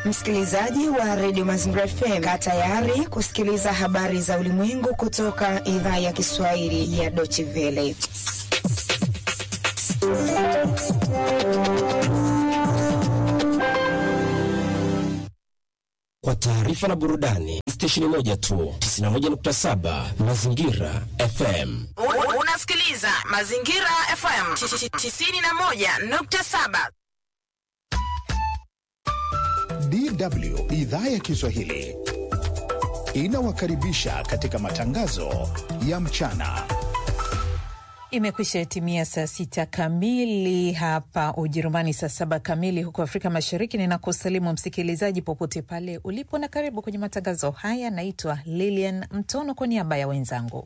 Msikilizaji wa redio Mazingira FM, kaa tayari kusikiliza habari za ulimwengu kutoka idhaa ya Kiswahili ya Deutsche Welle. Kwa taarifa na burudani, stesheni moja tu 91.7 Mazingira FM. Unasikiliza Mazingira FM 91.7. DW idhaa ya Kiswahili inawakaribisha katika matangazo ya mchana. Imekwisha timia saa sita kamili hapa Ujerumani, saa saba kamili huko Afrika Mashariki. Ninakusalimu msikilizaji popote pale ulipo, na karibu kwenye matangazo haya. Naitwa Lilian Mtono kwa niaba ya wenzangu.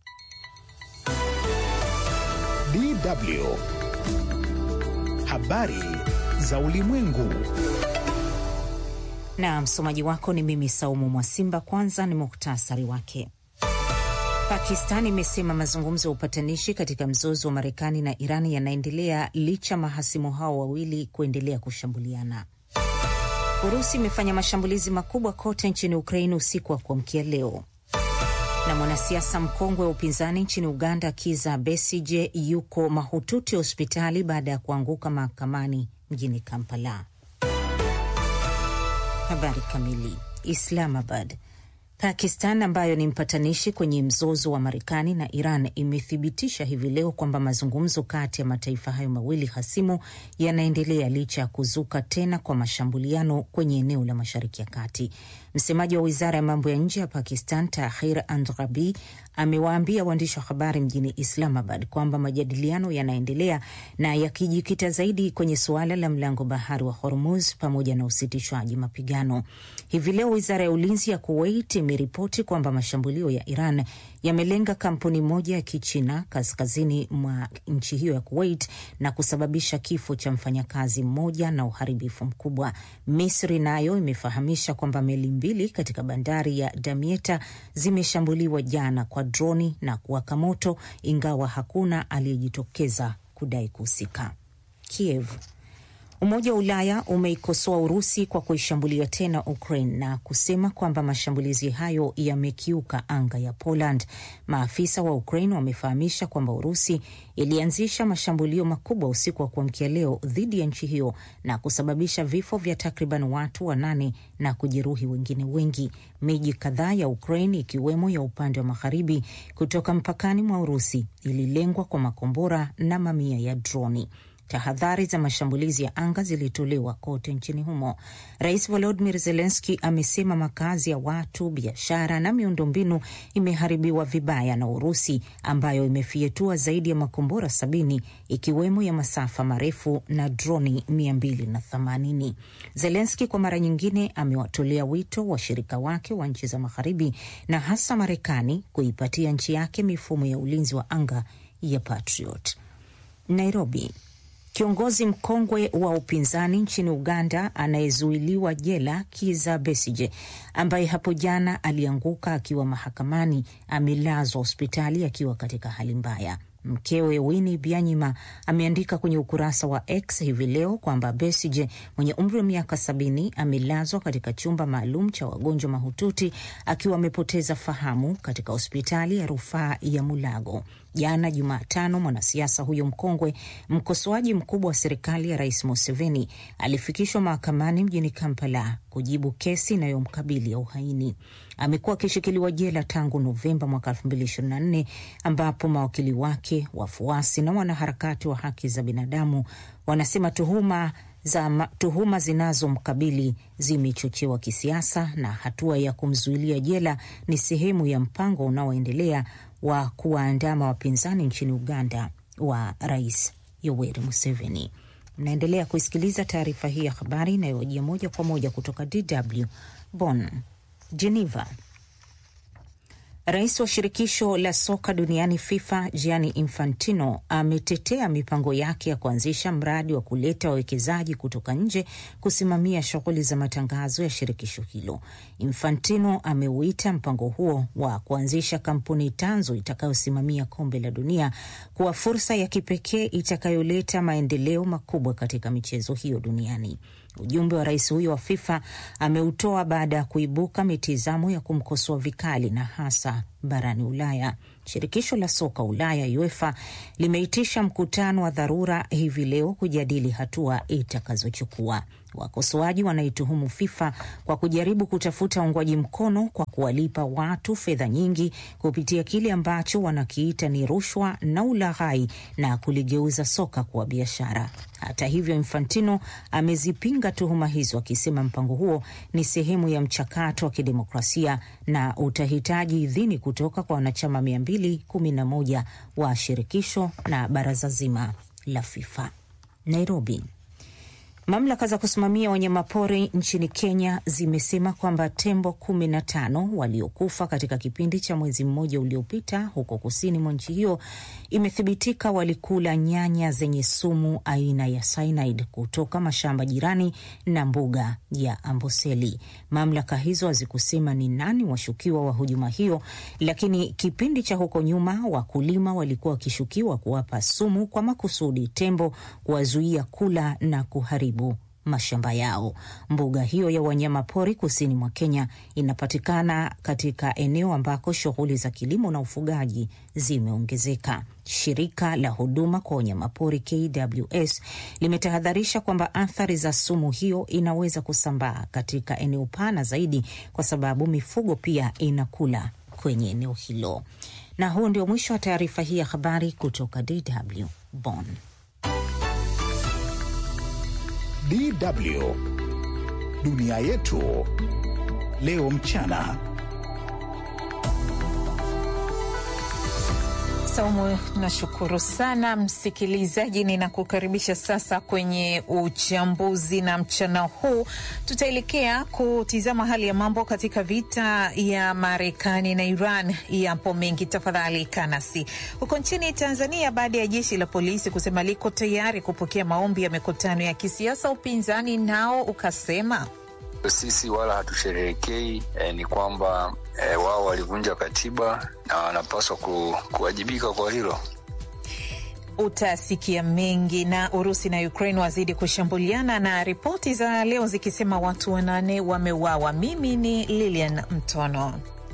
DW habari za ulimwengu na msomaji wako ni mimi Saumu Mwasimba. Kwanza ni muhtasari wake. Pakistan imesema mazungumzo ya upatanishi katika mzozo wa Marekani na Iran yanaendelea licha mahasimu hao wawili kuendelea kushambuliana. Urusi imefanya mashambulizi makubwa kote nchini Ukraini usiku wa kuamkia leo. Na mwanasiasa mkongwe wa upinzani nchini Uganda Kiza Besije yuko mahututi hospitali baada ya kuanguka mahakamani mjini Kampala. Habari kamili. Islamabad. Pakistan ambayo ni mpatanishi kwenye mzozo wa Marekani na Iran imethibitisha hivi leo kwamba mazungumzo kati ya mataifa hayo mawili hasimu yanaendelea licha ya kuzuka tena kwa mashambuliano kwenye eneo la Mashariki ya Kati. Msemaji wa wizara ya mambo ya nje ya Pakistan Tahir Andrabi amewaambia waandishi wa habari mjini Islamabad kwamba majadiliano yanaendelea na yakijikita zaidi kwenye suala la mlango bahari wa Hormuz pamoja na usitishwaji mapigano. Hivi leo wizara ya ulinzi ya Kuwait imeripoti kwamba mashambulio ya Iran yamelenga kampuni moja ya Kichina kaskazini mwa nchi hiyo ya Kuwait na kusababisha kifo cha mfanyakazi mmoja na uharibifu mkubwa. Misri nayo imefahamisha kwamba meli mbili katika bandari ya Damietta zimeshambuliwa jana kwa droni na kuwaka moto, ingawa hakuna aliyejitokeza kudai kuhusika. Kiev. Umoja wa Ulaya umeikosoa Urusi kwa kuishambulia tena Ukraine na kusema kwamba mashambulizi hayo yamekiuka anga ya Poland. Maafisa wa Ukraine wamefahamisha kwamba Urusi ilianzisha mashambulio makubwa usiku wa kuamkia leo dhidi ya nchi hiyo na kusababisha vifo vya takriban watu wanane na kujeruhi wengine wengi. Miji kadhaa ya Ukraine ikiwemo ya upande wa magharibi kutoka mpakani mwa Urusi ililengwa kwa makombora na mamia ya droni. Tahadhari za mashambulizi ya anga zilitolewa kote nchini humo. Rais Volodymyr Zelensky amesema makazi ya watu, biashara na miundombinu imeharibiwa vibaya na Urusi ambayo imefietua zaidi ya makombora sabini ikiwemo ya masafa marefu na droni 280. Zelensky kwa mara nyingine amewatolea wito washirika wake wa nchi za magharibi na hasa Marekani kuipatia nchi yake mifumo ya ulinzi wa anga ya Patriot. Nairobi. Kiongozi mkongwe wa upinzani nchini Uganda anayezuiliwa jela Kiza Besije, ambaye hapo jana alianguka akiwa mahakamani, amelazwa hospitali akiwa katika hali mbaya. Mkewe Winnie Byanyima ameandika kwenye ukurasa wa X hivi leo kwamba Besije mwenye umri wa miaka sabini amelazwa katika chumba maalum cha wagonjwa mahututi akiwa amepoteza fahamu katika hospitali ya rufaa ya Mulago. Jana Jumatano, mwanasiasa huyo mkongwe, mkosoaji mkubwa wa serikali ya Rais Museveni, alifikishwa mahakamani mjini Kampala kujibu kesi inayomkabili ya uhaini. Amekuwa akishikiliwa jela tangu Novemba mwaka 2024 ambapo mawakili wake, wafuasi na wanaharakati wa haki za binadamu wanasema tuhuma za tuhuma zinazomkabili zimechochewa kisiasa na hatua ya kumzuilia jela ni sehemu ya mpango unaoendelea wa kuwaandama wapinzani nchini Uganda wa Rais Yoweri Museveni. Mnaendelea kuisikiliza taarifa hii ya habari inayojia moja kwa moja kutoka DW Bonn. Geneva. Rais wa shirikisho la soka duniani FIFA Gianni Infantino ametetea mipango yake ya kuanzisha mradi wa kuleta wawekezaji kutoka nje kusimamia shughuli za matangazo ya shirikisho hilo. Infantino ameuita mpango huo wa kuanzisha kampuni tanzu itakayosimamia kombe la dunia kuwa fursa ya kipekee itakayoleta maendeleo makubwa katika michezo hiyo duniani. Ujumbe wa rais huyo wa FIFA ameutoa baada ya kuibuka mitizamo ya kumkosoa vikali na hasa barani Ulaya. Shirikisho la soka Ulaya UEFA limeitisha mkutano wa dharura hivi leo kujadili hatua itakazochukua. Wakosoaji wanaituhumu FIFA kwa kujaribu kutafuta uungwaji mkono kwa kuwalipa watu fedha nyingi kupitia kile ambacho wanakiita ni rushwa na ulaghai na kuligeuza soka kuwa biashara. Hata hivyo, Infantino amezipinga tuhuma hizo akisema mpango huo ni sehemu ya mchakato wa kidemokrasia na utahitaji idhini kutoka kwa wanachama 211 wa shirikisho na baraza zima la FIFA. Nairobi. Mamlaka za kusimamia wanyamapori nchini Kenya zimesema kwamba tembo kumi na tano waliokufa katika kipindi cha mwezi mmoja uliopita huko kusini mwa nchi hiyo imethibitika walikula nyanya zenye sumu aina ya cyanide kutoka mashamba jirani na mbuga ya Amboseli. Mamlaka hizo hazikusema ni nani washukiwa wa hujuma hiyo, lakini kipindi cha huko nyuma wakulima walikuwa wakishukiwa kuwapa sumu kwa makusudi tembo, kuwazuia kula na kuharibu mashamba yao. Mbuga hiyo ya wanyama pori kusini mwa Kenya inapatikana katika eneo ambako shughuli za kilimo na ufugaji zimeongezeka. Shirika la huduma kwa wanyamapori KWS limetahadharisha kwamba athari za sumu hiyo inaweza kusambaa katika eneo pana zaidi, kwa sababu mifugo pia inakula kwenye eneo hilo. Na huu ndio mwisho wa taarifa hii ya habari kutoka DW Bonn. DW dunia yetu leo mchana. Saumu, nashukuru sana msikilizaji. Ninakukaribisha sasa kwenye uchambuzi, na mchana huu tutaelekea kutizama hali ya mambo katika vita ya Marekani na Iran. Yapo mengi, tafadhali kanasi. Huko nchini Tanzania, baada ya jeshi la polisi kusema liko tayari kupokea maombi ya mikutano ya kisiasa, upinzani nao ukasema sisi wala hatusherehekei. Eh, ni kwamba eh, wao walivunja katiba na wanapaswa ku, kuwajibika kwa hilo. Utasikia mengi. Na Urusi na Ukraine wazidi kushambuliana na ripoti za leo zikisema watu wanane wameuawa. Mimi ni Lilian Mtono.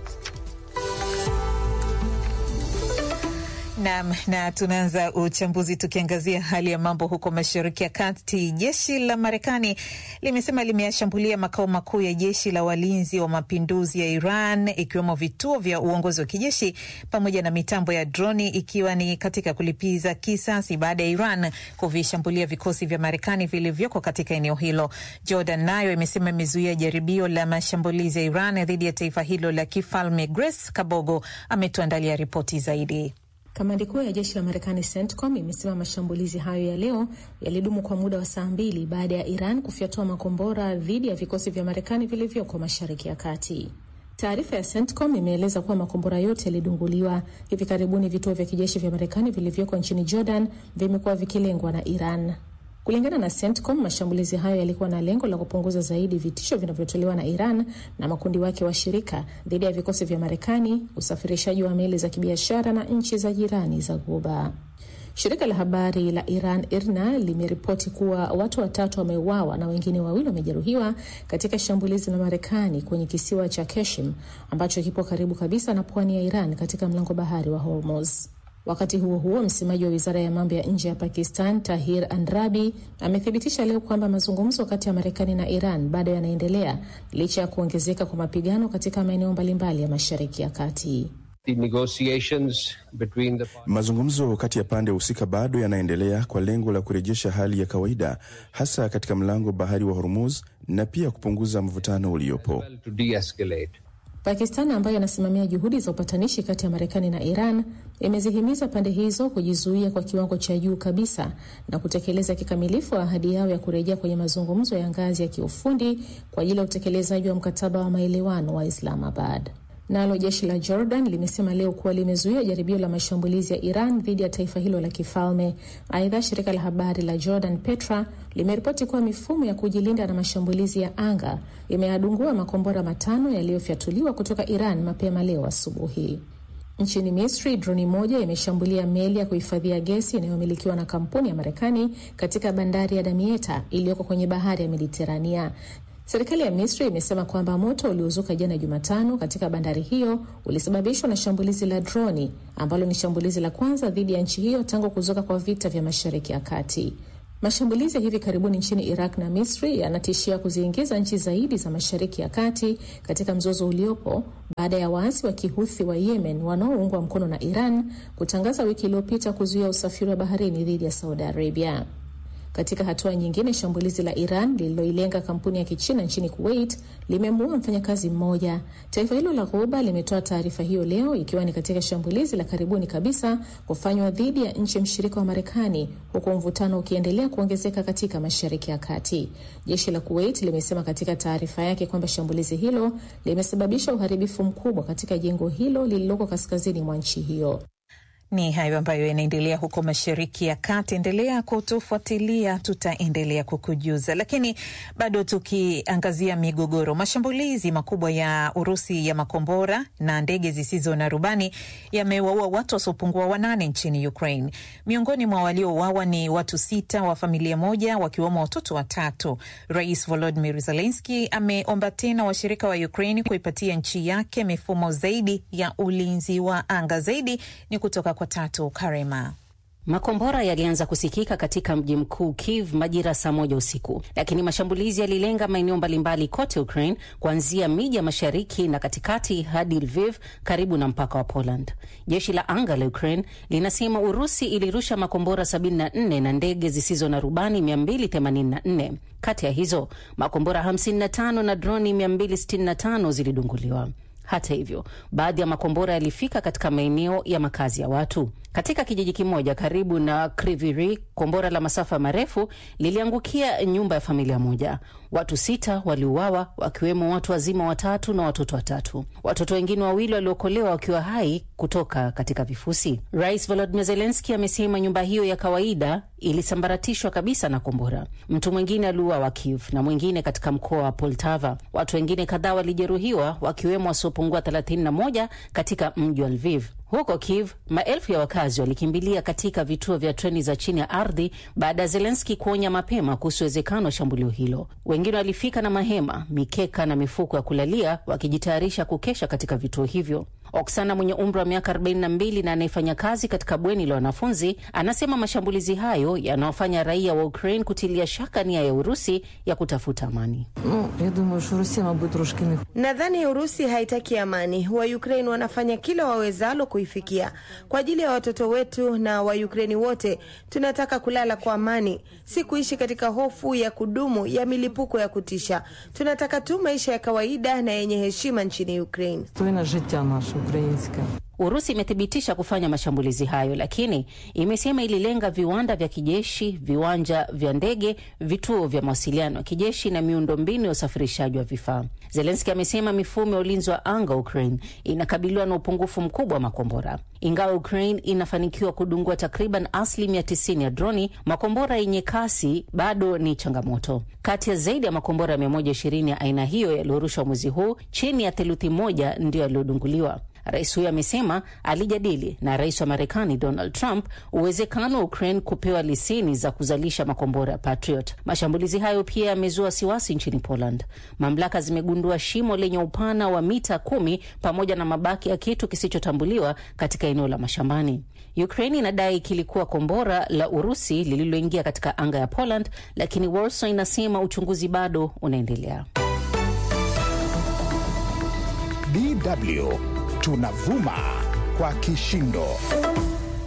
Nam, na tunaanza uchambuzi tukiangazia hali ya mambo huko Mashariki ya Kati. Jeshi la Marekani limesema limeyashambulia makao makuu ya jeshi la walinzi wa mapinduzi ya Iran, ikiwemo vituo vya uongozi wa kijeshi pamoja na mitambo ya droni, ikiwa ni katika kulipiza kisasi baada ya Iran kuvishambulia vikosi vya Marekani vilivyoko katika eneo hilo. Jordan nayo imesema imezuia jaribio la mashambulizi ya Iran dhidi ya taifa hilo la kifalme. Grace Kabogo ametuandalia ripoti zaidi. Kamandi kuu ya jeshi la Marekani CENTCOM imesema mashambulizi hayo ya leo yalidumu kwa muda wa saa mbili baada ya Iran kufyatua makombora dhidi ya vikosi vya Marekani vilivyoko Mashariki ya Kati. Taarifa ya CENTCOM imeeleza kuwa makombora yote yalidunguliwa. Hivi karibuni vituo vya kijeshi vya Marekani vilivyoko nchini Jordan vimekuwa vikilengwa na Iran. Kulingana na CENTCOM, mashambulizi hayo yalikuwa na lengo la kupunguza zaidi vitisho vinavyotolewa na Iran na makundi wake washirika dhidi ya vikosi vya Marekani, usafirishaji wa meli za kibiashara na nchi za jirani za Ghuba. Shirika la habari la Iran IRNA limeripoti kuwa watu watatu wameuawa na wengine wawili wamejeruhiwa katika shambulizi la Marekani kwenye kisiwa cha Keshim ambacho kipo karibu kabisa na pwani ya Iran katika mlango bahari wa Hormuz. Wakati huo huo, msemaji wa wizara ya mambo ya nje ya Pakistan Tahir Andrabi amethibitisha leo kwamba mazungumzo kati ya Marekani na Iran bado yanaendelea licha ya kuongezeka kwa mapigano katika maeneo mbalimbali ya Mashariki ya Kati. The... mazungumzo kati ya pande husika bado yanaendelea kwa lengo la kurejesha hali ya kawaida hasa katika mlango bahari wa Hormuz na pia kupunguza mvutano uliopo. Pakistan ambayo inasimamia juhudi za upatanishi kati ya Marekani na Iran imezihimiza pande hizo kujizuia kwa kiwango cha juu kabisa na kutekeleza kikamilifu ahadi yao ya kurejea kwenye mazungumzo ya ngazi ya kiufundi kwa ajili ya utekelezaji wa mkataba wa maelewano wa Islamabad. Nalo jeshi la Jordan limesema leo kuwa limezuia jaribio la mashambulizi ya Iran dhidi ya taifa hilo la kifalme. Aidha, shirika la habari la Jordan Petra limeripoti kuwa mifumo ya kujilinda na mashambulizi ya anga imeyadungua makombora matano yaliyofyatuliwa kutoka Iran mapema leo asubuhi. Nchini Misri, droni moja imeshambulia meli ya kuhifadhia gesi inayomilikiwa na kampuni ya Marekani katika bandari ya Damietta iliyoko kwenye bahari ya Mediterania. Serikali ya Misri imesema kwamba moto uliozuka jana Jumatano katika bandari hiyo ulisababishwa na shambulizi la droni ambalo ni shambulizi la kwanza dhidi ya nchi hiyo tangu kuzuka kwa vita vya Mashariki ya Kati. Mashambulizi ya hivi karibuni nchini Iraq na Misri yanatishia kuziingiza nchi zaidi za Mashariki ya Kati katika mzozo uliopo baada ya waasi wa Kihuthi wa Yemen wanaoungwa mkono na Iran kutangaza wiki iliyopita kuzuia usafiri wa baharini dhidi ya Saudi Arabia. Katika hatua nyingine, shambulizi la Iran lililoilenga kampuni ya Kichina nchini Kuwait limemuua mfanyakazi mmoja. Taifa hilo la Ghuba limetoa taarifa hiyo leo, ikiwa ni katika shambulizi la karibuni kabisa kufanywa dhidi ya nchi mshirika wa Marekani, huku mvutano ukiendelea kuongezeka katika Mashariki ya Kati. Jeshi la Kuwait limesema katika taarifa yake kwamba shambulizi hilo limesababisha uharibifu mkubwa katika jengo hilo lililoko kaskazini mwa nchi hiyo. Ni hayo ambayo yanaendelea huko Mashariki ya Kati. Endelea kutufuatilia, tutaendelea kukujuza. Lakini bado tukiangazia migogoro, mashambulizi makubwa ya Urusi ya makombora na ndege zisizo na rubani yamewaua watu wasiopungua wanane nchini Ukraine. Miongoni mwa waliouawa ni watu sita wa familia moja, wakiwemo watoto watatu. Rais Volodymyr Zelensky ameomba tena washirika wa Ukraine kuipatia nchi yake mifumo zaidi ya ulinzi wa anga. Zaidi ni kutoka kwa Tatu Karema. Makombora yalianza kusikika katika mji mkuu Kiev majira saa moja usiku, lakini mashambulizi yalilenga maeneo mbalimbali kote Ukraine, kuanzia miji ya mashariki na katikati hadi Lviv karibu na mpaka wa Poland. Jeshi la anga la Ukraine linasema Urusi ilirusha makombora 74 na ndege zisizo na rubani 284. Kati ya hizo makombora 55 na droni 265 zilidunguliwa. Hata hivyo, baadhi ya makombora yalifika katika maeneo ya makazi ya watu. Katika kijiji kimoja karibu na Kryvyi, kombora la masafa marefu liliangukia nyumba ya familia moja. Watu sita waliuawa, wakiwemo watu wazima watatu na watoto watatu. Watoto wengine wawili waliokolewa wakiwa hai kutoka katika vifusi. Rais Volodymyr Zelensky amesema nyumba hiyo ya kawaida ilisambaratishwa kabisa na kombora. Mtu mwingine aliuawa Kiev na mwingine katika mkoa wa Poltava. Watu wengine kadhaa walijeruhiwa, wakiwemo wasiopungua 31 katika mji wa Lviv. Huko Kiev, maelfu ya wakazi walikimbilia katika vituo vya treni za chini ya ardhi baada ya Zelenski kuonya mapema kuhusu uwezekano wa shambulio hilo. Wengine walifika na mahema, mikeka na mifuko ya kulalia, wakijitayarisha kukesha katika vituo hivyo. Oksana mwenye umri wa miaka 42 na anayefanya kazi katika bweni la wanafunzi anasema mashambulizi hayo yanawafanya raia wa Ukraine kutilia shaka nia ya Urusi ya kutafuta amani. Nadhani Urusi haitaki amani. Wa Ukraine wanafanya kila wawezalo kuifikia. Kwa ajili ya watoto wetu na wa Ukraine wote, tunataka kulala kwa amani, si kuishi katika hofu ya kudumu ya milipuko ya kutisha. Tunataka tu maisha ya kawaida na yenye heshima nchini Ukraine. Urusi imethibitisha kufanya mashambulizi hayo, lakini imesema ililenga viwanda vya kijeshi, viwanja vya ndege, vituo vya mawasiliano ya kijeshi na miundombinu ya usafirishaji wa vifaa. Zelenski amesema mifumo ya ulinzi wa anga Ukraine inakabiliwa na upungufu mkubwa wa makombora. Ingawa Ukraine inafanikiwa kudungua takriban asilimia 90 ya droni, makombora yenye kasi bado ni changamoto. Kati ya zaidi ya makombora 120 ya aina hiyo yaliyorushwa mwezi huu, chini ya theluthi moja ndiyo yaliyodunguliwa. Rais huyo amesema alijadili na rais wa Marekani Donald Trump uwezekano wa Ukraine kupewa leseni za kuzalisha makombora ya Patriot. Mashambulizi hayo pia yamezua wasiwasi nchini Poland. Mamlaka zimegundua shimo lenye upana wa mita kumi pamoja na mabaki ya kitu kisichotambuliwa katika eneo la mashambani. Ukraine inadai kilikuwa kombora la Urusi lililoingia katika anga ya Poland, lakini Warsaw inasema uchunguzi bado unaendelea. DW tunavuma kwa kishindo.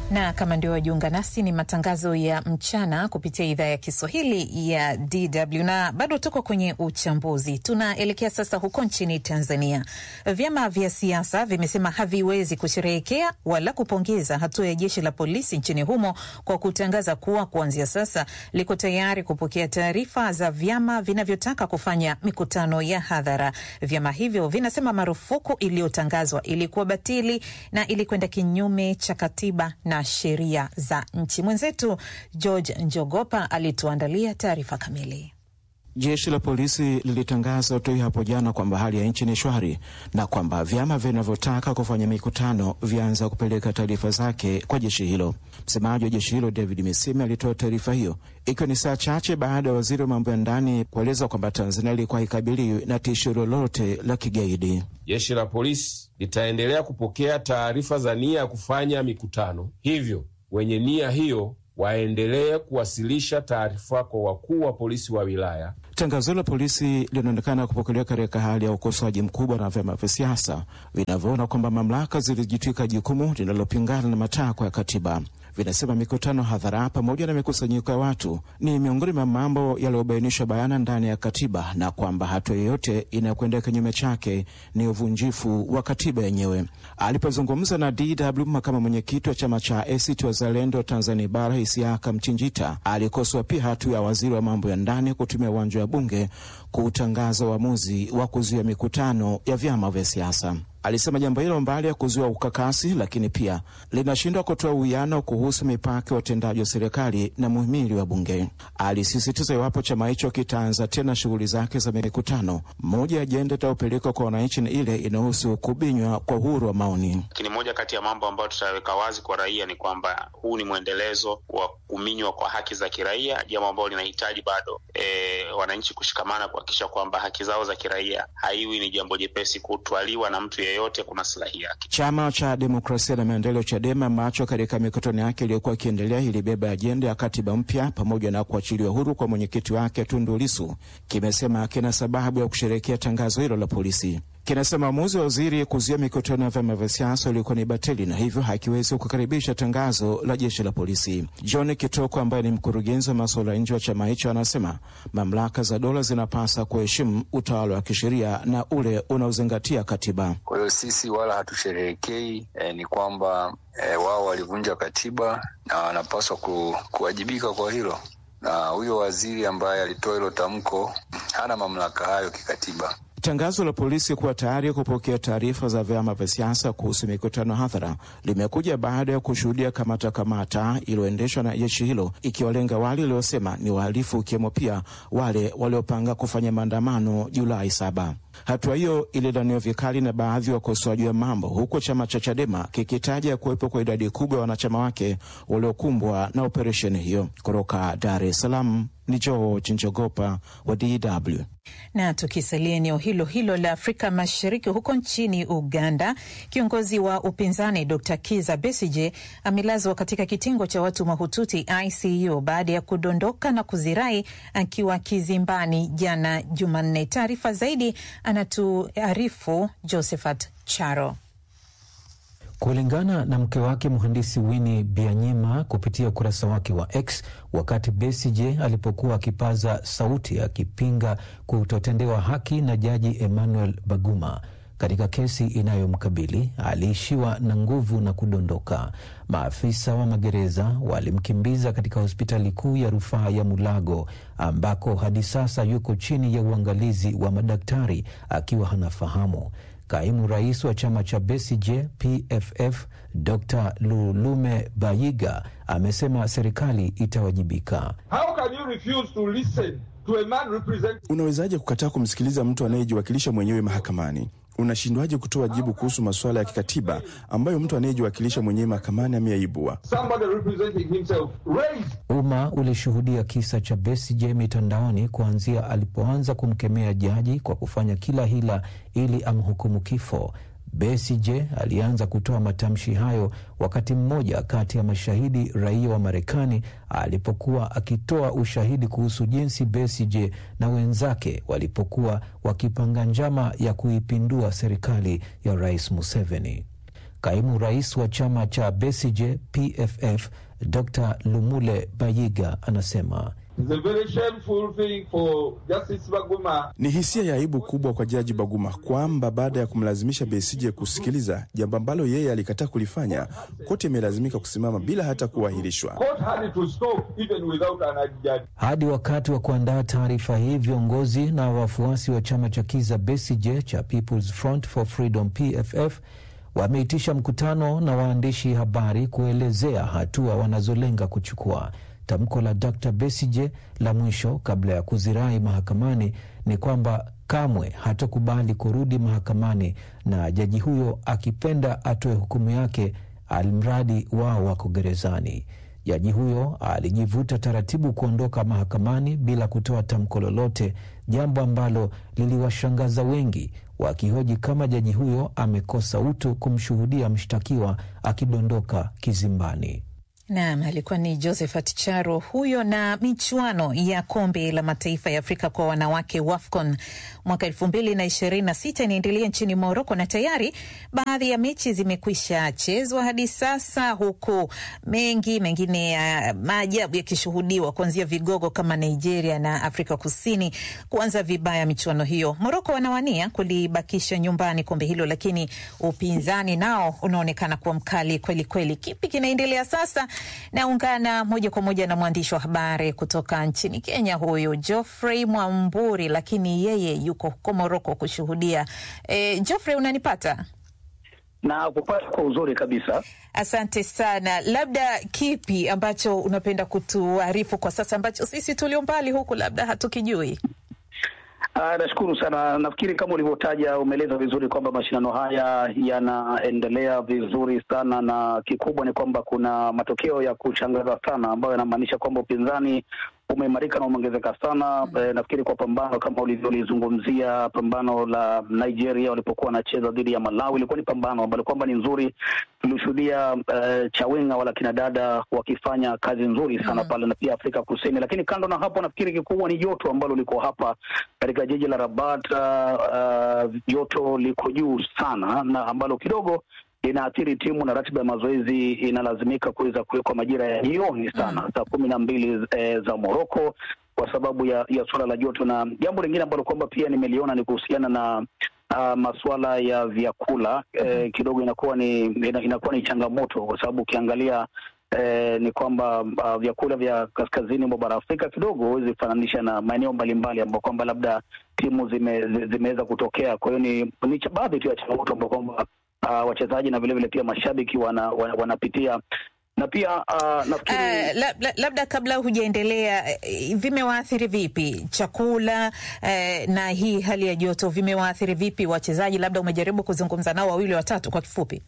na kama ndio wajiunga nasi, ni matangazo ya mchana kupitia idhaa ya Kiswahili ya DW na bado tuko kwenye uchambuzi. Tunaelekea sasa huko nchini Tanzania. Vyama vya siasa vimesema haviwezi kusherehekea wala kupongeza hatua ya jeshi la polisi nchini humo kwa kutangaza kuwa kuanzia sasa liko tayari kupokea taarifa za vyama vinavyotaka kufanya mikutano ya hadhara. Vyama hivyo vinasema marufuku iliyotangazwa ilikuwa batili na ilikwenda kinyume cha katiba na sheria za nchi. Mwenzetu George Njogopa alituandalia taarifa kamili. Jeshi la polisi lilitangaza tu hapo jana kwamba hali ya nchi ni shwari na kwamba vyama vinavyotaka kufanya mikutano vyaanza kupeleka taarifa zake kwa jeshi hilo. Msemaji wa jeshi hilo David Misime alitoa taarifa hiyo ikiwa ni saa chache baada ya waziri wa mambo ya ndani kueleza kwamba Tanzania ilikuwa haikabiliwi na tishio lolote la kigaidi. Jeshi la polisi litaendelea kupokea taarifa za nia ya kufanya mikutano, hivyo wenye nia hiyo waendelee kuwasilisha taarifa kwa wakuu wa polisi wa wilaya. Tangazo la polisi linaonekana kupokelewa katika hali ya ukosoaji mkubwa na vyama vya siasa vinavyoona kwamba mamlaka zilijitwika jukumu linalopingana na matakwa ya katiba. Vinasema mikutano hadhara pamoja na mikusanyiko ya watu ni miongoni mwa mambo yaliyobainishwa bayana ndani ya katiba na kwamba hatua yoyote inayokwenda kinyume chake ni uvunjifu wa katiba yenyewe. Alipozungumza na DW, makamu mwenyekiti wa chama cha ACT Wazalendo Tanzania Bara Isiaka Mchinjita alikosoa pia hatua ya waziri wa mambo ya ndani kutumia uwanja wa bunge kuutangaza uamuzi wa kuzuia mikutano ya vyama vya siasa. Alisema jambo hilo mbali ya kuzuia ukakasi, lakini pia linashindwa kutoa uwiano kuhusu mipaka ya utendaji wa serikali na muhimili wa bunge. Alisisitiza iwapo chama hicho kitaanza tena shughuli zake za mikutano, moja ya ajenda itayopelekwa kwa wananchi ni ile inahusu kubinywa kwa uhuru wa maoni. Lakini moja kati ya mambo ambayo tutaweka wazi kwa raia ni kwamba huu ni mwendelezo wa kuminywa kwa haki za kiraia, jambo ambalo linahitaji bado e, wananchi kushikamana kuhakikisha kwamba haki zao za kiraia haiwi ni jambo jepesi kutwaliwa na mtu yeyote kwa maslahi yake. Chama cha Demokrasia na Maendeleo, CHADEMA, ambacho katika mikutano yake iliyokuwa ikiendelea ilibeba ajenda ya katiba mpya pamoja na kuachiliwa huru kwa mwenyekiti wake Tundu Lissu, kimesema kina sababu ya kusherehekea tangazo hilo la polisi. Kinasema uamuzi wa waziri kuzuia mikutano ya vyama vya siasa ulikuwa ni batili na hivyo hakiwezi kukaribisha tangazo la jeshi la polisi. John Kitoko ambaye ni mkurugenzi wa masuala ya nje wa chama hicho anasema mamlaka za dola zinapasa kuheshimu utawala wa kisheria na ule unaozingatia katiba. Kwa hiyo sisi wala hatusherehekei, eh, ni kwamba eh, wao walivunja katiba na wanapaswa ku, kuwajibika kwa hilo, na huyo waziri ambaye alitoa hilo tamko hana mamlaka hayo kikatiba. Tangazo la polisi kuwa tayari kupokea taarifa za vyama vya siasa kuhusu mikutano hadhara limekuja baada ya kushuhudia kamata kamata iliyoendeshwa na jeshi hilo ikiwalenga wale waliosema ni wahalifu, ikiwemo pia wale waliopanga kufanya maandamano Julai saba. Hatua hiyo ililaniwa vikali na baadhi ya wakosoaji wa mambo, huku chama cha Chadema kikitaja kuwepo kwa idadi kubwa ya wanachama wake waliokumbwa na operesheni hiyo. Kutoka Dar es Salaam ni George Njogopa wa DW. Na tukisalia eneo hilo hilo la Afrika Mashariki, huko nchini Uganda, kiongozi wa upinzani Dr Kiza Besige amelazwa katika kitengo cha watu mahututi ICU baada ya kudondoka na kuzirai akiwa kizimbani jana Jumanne. Taarifa zaidi anatuarifu Josephat Charo. Kulingana na mke wake mhandisi Winnie Byanyima kupitia ukurasa wake wa X, wakati Besigye alipokuwa akipaza sauti akipinga kutotendewa haki na jaji Emmanuel Baguma katika kesi inayomkabili aliishiwa na nguvu na kudondoka. Maafisa wa magereza walimkimbiza katika hospitali kuu ya rufaa ya Mulago ambako hadi sasa yuko chini ya uangalizi wa madaktari akiwa hanafahamu. Kaimu rais wa chama cha Besigye PFF Dr Lulume Bayiga amesema serikali itawajibika. How can you refuse to listen to a man represent... Unawezaje kukataa kumsikiliza mtu anayejiwakilisha mwenyewe mahakamani? Unashindwaje kutoa jibu kuhusu masuala ya kikatiba ambayo mtu anayejiwakilisha mwenyewe mahakamani ameyaibua? Umma ulishuhudia kisa cha Besigye mitandaoni kuanzia alipoanza kumkemea jaji kwa kufanya kila hila ili amhukumu kifo. Besigye alianza kutoa matamshi hayo wakati mmoja kati ya mashahidi raia wa Marekani alipokuwa akitoa ushahidi kuhusu jinsi Besigye na wenzake walipokuwa wakipanga njama ya kuipindua serikali ya Rais Museveni. Kaimu rais wa chama cha Besigye PFF Dr Lumule Bayiga anasema It's a very shameful thing for Justice Baguma. Ni hisia ya aibu kubwa kwa Jaji Baguma kwamba baada ya kumlazimisha Besigye kusikiliza jambo ambalo yeye alikataa kulifanya, koti imelazimika kusimama bila hata kuahirishwa. Court had to stop even without an judge. Hadi wakati wa kuandaa taarifa hii, viongozi na wafuasi wa chama cha Kiza Besigye cha People's Front for Freedom PFF wameitisha mkutano na waandishi habari kuelezea hatua wanazolenga kuchukua. Tamko la Dr Besigye la mwisho kabla ya kuzirai mahakamani ni kwamba kamwe hatokubali kurudi mahakamani na jaji huyo akipenda atoe hukumu yake almradi wao wako gerezani. Jaji huyo alijivuta taratibu kuondoka mahakamani bila kutoa tamko lolote, jambo ambalo liliwashangaza wengi, wakihoji kama jaji huyo amekosa utu kumshuhudia mshtakiwa akidondoka kizimbani. Naam, alikuwa ni Josephat Charo huyo. Na michuano ya kombe la mataifa ya Afrika kwa wanawake WAFCON mwaka elfu mbili na ishirini na sita inaendelea nchini Moroko na tayari baadhi ya mechi zimekwisha chezwa hadi sasa, huku mengi mengine ya uh, maajabu yakishuhudiwa kuanzia vigogo kama Nigeria na Afrika Kusini kuanza vibaya michuano hiyo. Moroko wanawania kulibakisha nyumbani kombe hilo, lakini upinzani nao unaonekana kuwa mkali kweli kweli. Kipi kinaendelea sasa? Naungana moja kwa moja na mwandishi wa habari kutoka nchini Kenya, huyu Geoffrey Mwamburi, lakini yeye yuko huko Moroko kushuhudia. E, Geoffrey, unanipata? na kupata kwa uzuri kabisa. Asante sana. Labda kipi ambacho unapenda kutuarifu kwa sasa ambacho sisi tulio mbali huku labda hatukijui? Uh, nashukuru sana. Nafikiri kama ulivyotaja, umeeleza vizuri kwamba mashindano haya yanaendelea vizuri sana, na kikubwa ni kwamba kuna matokeo ya kushangaza sana ambayo yanamaanisha kwamba upinzani umeimarika na umeongezeka sana. Mm. E, nafikiri kwa pambano kama ulivyolizungumzia pambano la Nigeria walipokuwa wanacheza dhidi ya Malawi, ilikuwa ni pambano ambalo kwamba ni nzuri. Tulishuhudia uh, Chawinga wala kina dada wakifanya kazi nzuri sana mm. pale na pia Afrika Kusini, lakini kando na hapo, nafikiri kikubwa ni joto ambalo liko hapa katika jiji la Rabat. Uh, joto liko juu sana na ambalo kidogo inaathiri timu na ratiba ya mazoezi inalazimika kuweza kuwekwa majira ya jioni sana mm. saa kumi na mbili e, za Moroko kwa sababu ya, ya suala la joto. Na jambo lingine ambalo kwamba pia nimeliona ni kuhusiana na uh, masuala ya vyakula mm. e, kidogo inakuwa ni ina, inakuwa ni changamoto kwa sababu ukiangalia E, ni kwamba uh, vyakula vya kaskazini mwa bara Afrika kidogo huwezi fananisha na maeneo mbalimbali ambao kwamba labda timu zime, zimeweza kutokea. Kwa hiyo ni, ni baadhi tu ya changamoto ambao kwamba uh, wachezaji na vilevile pia mashabiki wana, wana, wanapitia na pia uh, nafikiri uh, lab, lab, labda kabla hujaendelea, vimewaathiri vipi chakula uh, na hii hali ya joto vimewaathiri vipi wachezaji? Labda umejaribu kuzungumza nao wawili watatu kwa kifupi?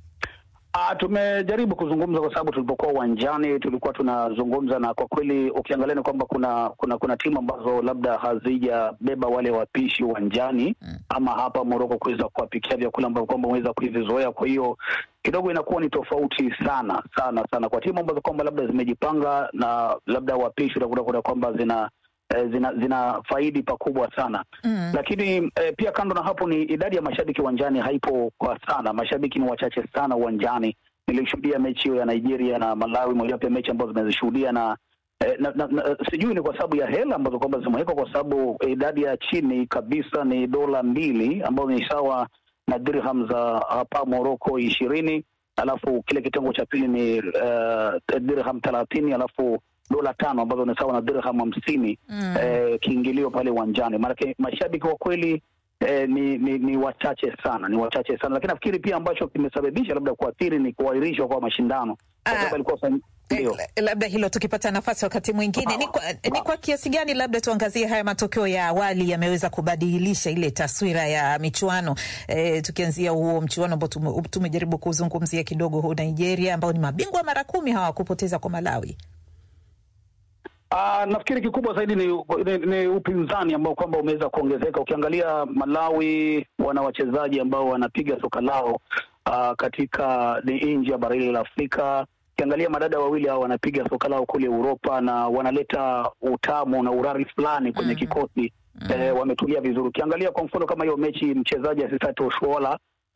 Uh, tumejaribu kuzungumza kwa sababu tulipokuwa uwanjani tulikuwa tunazungumza, na kwa kweli ukiangalia ni kwamba kuna kuna kuna timu ambazo labda hazijabeba wale wapishi uwanjani mm. ama hapa Moroko kuweza kuwapikia vyakula ambavyo kwamba wameweza kuvizoea. Kwa hiyo kidogo inakuwa ni tofauti sana sana sana kwa timu ambazo kwamba labda zimejipanga na labda wapishi utakuta kwamba zina zina zina faidi pakubwa sana mm. Lakini eh, pia kando na hapo ni idadi ya mashabiki uwanjani haipo kwa sana, mashabiki ni wachache sana uwanjani. Nilishuhudia mechi hiyo ya Nigeria na Malawi, mojawapo ya mechi ambazo zimezishuhudia na, eh, na, na, na sijui ni kwa sababu ya hela ambazo kwamba zimewekwa, kwa sababu idadi ya chini kabisa ni dola mbili ambazo ni sawa na dirham za hapa Morocco ishirini, alafu kile kitengo cha pili ni uh, dirham thelathini alafu dola tano ambazo ni sawa na dirham hamsini mm. eh, kiingilio pale uwanjani. Maanake mashabiki kwa kweli eh, ni, ni ni wachache sana, ni wachache sana, lakini nafikiri pia ambacho kimesababisha labda kuathiri ni kuahirishwa kwa mashindano kwa sababu alikuwa ndio labda hilo tukipata nafasi wakati mwingine. Ni kwa, ni kwa kiasi gani labda tuangazie haya matokeo ya awali yameweza kubadilisha ile taswira ya michuano e, tukianzia huo mchuano ambao tume, tumejaribu kuzungumzia kidogo, huu Nigeria ambao ni mabingwa mara kumi hawakupoteza kwa Malawi. Uh, nafikiri kikubwa zaidi ni, ni, ni upinzani ambao kwamba umeweza kuongezeka. Ukiangalia Malawi wana wachezaji ambao wanapiga soka lao uh, katika ni nje ya bara hili la Afrika. Ukiangalia madada wawili hao wanapiga soka lao kule Uropa na wanaleta utamu na urari fulani kwenye mm -hmm. kikosi mm -hmm. eh, wametulia vizuri. Ukiangalia kwa mfano kama hiyo mechi mchezaji Asisat Oshoala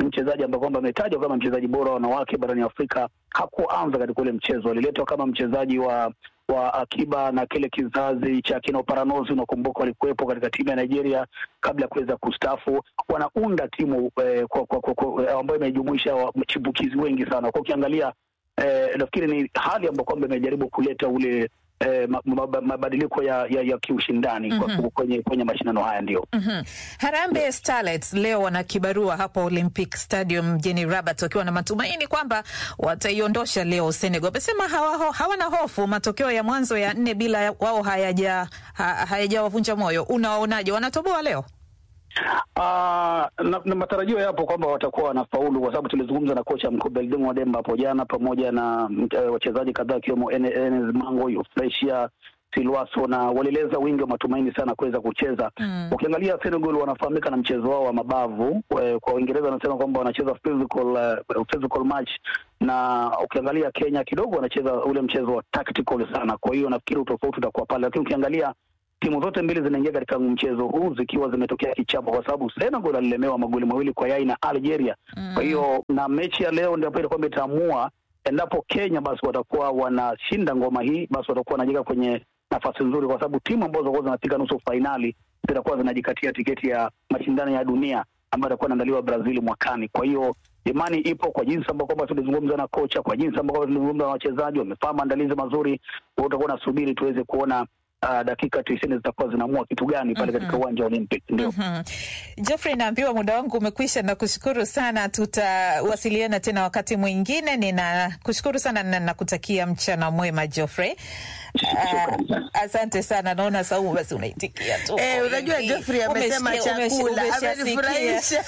mchezaji ambaye kwamba ametajwa kama mchezaji bora wa wanawake barani Afrika hakuanza katika ule mchezo, aliletwa kama mchezaji wa wa akiba na kile kizazi cha kina Oparanozi, unakumbuka walikuwepo katika timu ya Nigeria kabla ya kuweza kustaafu. Wanaunda timu eh, kwa, kwa, kwa, kwa, ambayo imejumuisha wachipukizi wengi sana. Kwa ukiangalia eh, nafikiri ni hali ambayo kwamba imejaribu kuleta ule eh, mabadiliko ya, ya, ya kiushindani mm -hmm. kwenye, kwenye mashindano haya ndio mm -hmm. Harambee Starlets leo wana kibarua hapo Olympic Stadium mjini Rabat wakiwa na matumaini kwamba wataiondosha leo Senegal. Wamesema hawa, hawana hofu, matokeo ya mwanzo ya nne bila wao hayaja hayajawavunja ha, moyo. Unawaonaje, wanatoboa leo? Uh, na, na matarajio yapo kwamba watakuwa wanafaulu kwa sababu tulizungumza na kocha mkuu Belding Wademba hapo jana pamoja na uh, wachezaji kadhaa akiwemo Enes Mango, Yufresia Silwaso na walieleza wingi wa matumaini sana kuweza kucheza mm. Ukiangalia Senegal wanafahamika na mchezo wao wa mabavu, kwa Uingereza wanasema kwamba wanacheza physical, uh, physical match na ukiangalia Kenya kidogo wanacheza ule mchezo wa tactical sana. Kwa hiyo nafikiri utofauti utakuwa pale, lakini ukiangalia timu zote mbili zinaingia katika mchezo huu zikiwa zimetokea kichapo, kwa sababu Senegal alilemewa magoli mawili kwa yai na Algeria mm. Kwa hiyo na mechi ya leo ndio itakuwa itaamua endapo Kenya basi watakuwa wanashinda ngoma hii, basi watakuwa wanajiweka kwenye nafasi nzuri, kwa sababu timu ambazo zitakuwa zinafika nusu fainali zitakuwa zinajikatia tiketi ya mashindano ya dunia ambayo itakuwa inaandaliwa Brazil mwakani. Kwa hiyo imani ipo kwa jinsi ambao kwamba tulizungumza na kocha, kwa jinsi ambao kwamba tulizungumza na wachezaji, wamefanya maandalizi mazuri. Utakuwa nasubiri tuweze kuona Uh, dakika tisini zitakuwa zinaamua kitu gani pale katika uwanja wa Olympic. Ndio mm -hmm. Geoffrey, naambiwa muda wangu umekwisha, na kushukuru sana, tutawasiliana tena wakati mwingine. Ninakushukuru sana na nakutakia mchana mwema Geoffrey. Uh, asante sana, naona Saumu basi unaitikia tu. Eh, unajua Geoffrey amesema chakula amenifurahisha.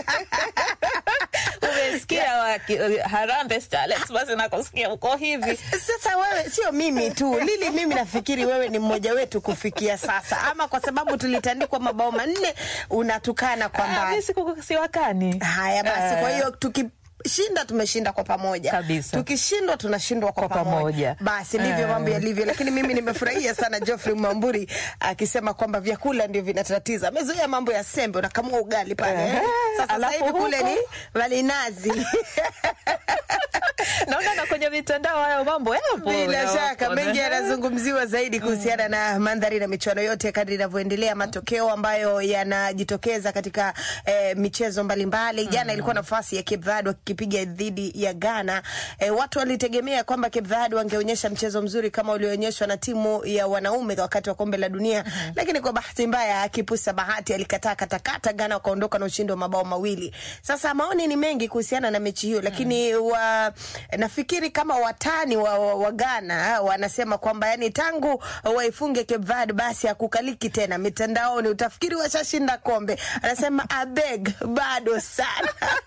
Umesikia Harambee Starlets, basi nakusikia uko hivi sasa. Wewe sio mimi tu Lili, mimi nafikiri wewe ni mmoja wetu kufikia sasa, ama kwa sababu tulitandikwa mabao manne unatukana kwa mbali. Siwakani haya basi, kwa hiyo tuki shinda tumeshinda kwa pamoja kabisa. Tukishindwa tunashindwa kwa, kwa pamoja. pamoja basi ndivyo mambo yalivyo, lakini mimi nimefurahia sana Geoffrey Mwamburi akisema kwamba vyakula ndio vinatatiza. Amezoea mambo ya sembe, unakamua ugali pale eh. Sasa sasa hivi kule ni walinazi naona na kwenye mitandao hayo mambo yapo, bila shaka mengi yanazungumziwa zaidi kuhusiana na mandhari na michuano yote kadri inavyoendelea, matokeo ambayo yanajitokeza katika eh, michezo mbalimbali. Jana mm. ilikuwa nafasi ya Cape Verde wakipiga dhidi ya Ghana. Eh, watu walitegemea kwamba Cape Verde wangeonyesha mchezo mzuri kama ulioonyeshwa na timu ya wanaume wakati wa kombe la dunia mm -hmm. lakini kwa bahati mbaya akipusa bahati alikataa katakata, Ghana wakaondoka na ushindi wa mabao mawili. Sasa maoni ni mengi kuhusiana na mechi hiyo, lakini mm. wa nafikiri kama watani wa, wa, wa Ghana wanasema kwamba yani tangu waifunge Cape Verde basi hakukaliki tena mitandaoni, utafikiri washashinda kombe. Anasema abeg bado sana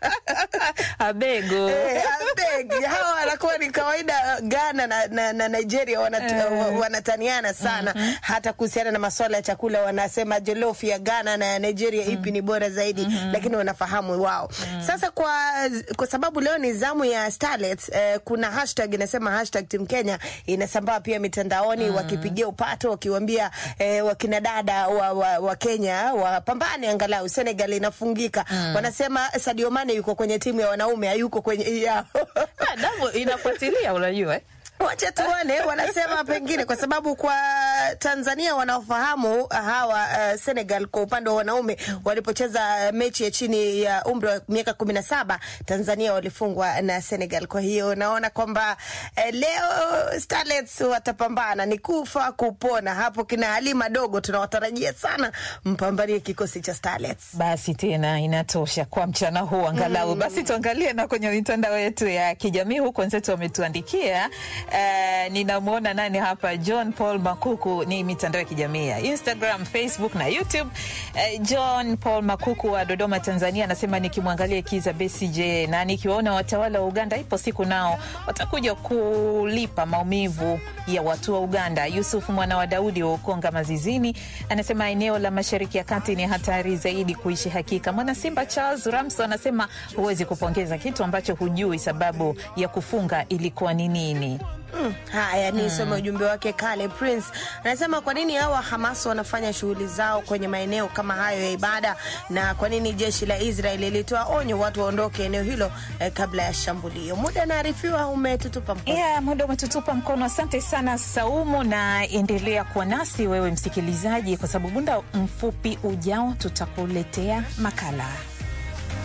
abego eh, abeg hawa wanakuwa ni kawaida. Ghana na, na, na Nigeria wanat, eh, wanataniana sana mm -hmm. hata kuhusiana na masuala ya chakula wanasema jollof ya Ghana na ya Nigeria mm -hmm. ipi ni bora zaidi mm -hmm. lakini wanafahamu wao mm -hmm. Sasa kwa, kwa sababu leo ni zamu ya Starlets eh, kuna hashtag inasema hashtag Team Kenya inasambaa pia mitandaoni mm -hmm. wakipigia upato wakiwambia eh, wakina dada wa, wa, wa Kenya wapambane angalau Senegal inafungika mm -hmm. wanasema Sadio Mane yuko kwenye timu ya wanaume hayuko kwenye yao damu inafuatilia unajua eh? Wacha tuone, wanasema pengine kwa sababu kwa Tanzania wanaofahamu hawa uh, Senegal kwa upande wa wanaume walipocheza mechi ya chini ya umri wa miaka kumi na saba Tanzania walifungwa na Senegal. Kwa hiyo naona kwamba eh, leo Starlets watapambana, ni kufa kupona. Hapo kina Halima dogo tunawatarajia sana mpambanie kikosi cha Starlets. Basi tena inatosha kwa mchana huu angalau. Mm. Basi tuangalie na kwenye mitandao yetu ya kijamii huko, wenzetu wametuandikia Uh, ninamwona nani hapa, John Paul Makuku. Ni mitandao ya kijamii ya Instagram, Facebook na YouTube. Uh, John Paul Makuku wa Dodoma, Tanzania anasema nikimwangalia Kiza Besigye na nikiwaona watawala wa Uganda, ipo siku nao watakuja kulipa maumivu ya watu wa Uganda. Yusuf mwana wa Daudi wa Ukonga Mazizini anasema eneo la Mashariki ya Kati ni hatari zaidi kuishi. Hakika mwana Simba Charles Ramso anasema huwezi kupongeza kitu ambacho hujui sababu ya kufunga ilikuwa ni nini. Mm, haya nisome ujumbe wake Kale Prince anasema kwa nini hawa Hamas wanafanya shughuli zao kwenye maeneo kama hayo ya ibada, na kwa nini jeshi la Israel lilitoa onyo watu waondoke eneo hilo eh, kabla ya shambulio. Muda naarifiwa umetutupa mkono. Yeah, muda umetutupa mkono. Asante sana Saumu, na endelea kuwa nasi wewe msikilizaji, kwa sababu muda mfupi ujao tutakuletea makala.